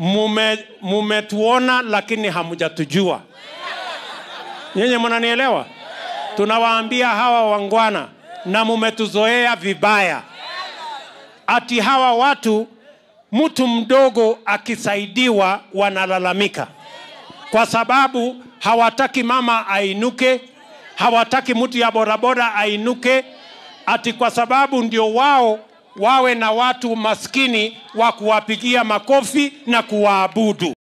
mume mumetuona lakini hamjatujua. Nyinyi mnanielewa? Tunawaambia hawa wangwana na mumetuzoea vibaya, ati hawa watu mtu mdogo akisaidiwa wanalalamika kwa sababu hawataki mama ainuke, hawataki mtu ya bodaboda ainuke, ati kwa sababu ndio wao wawe na watu maskini wa kuwapigia makofi na kuwaabudu.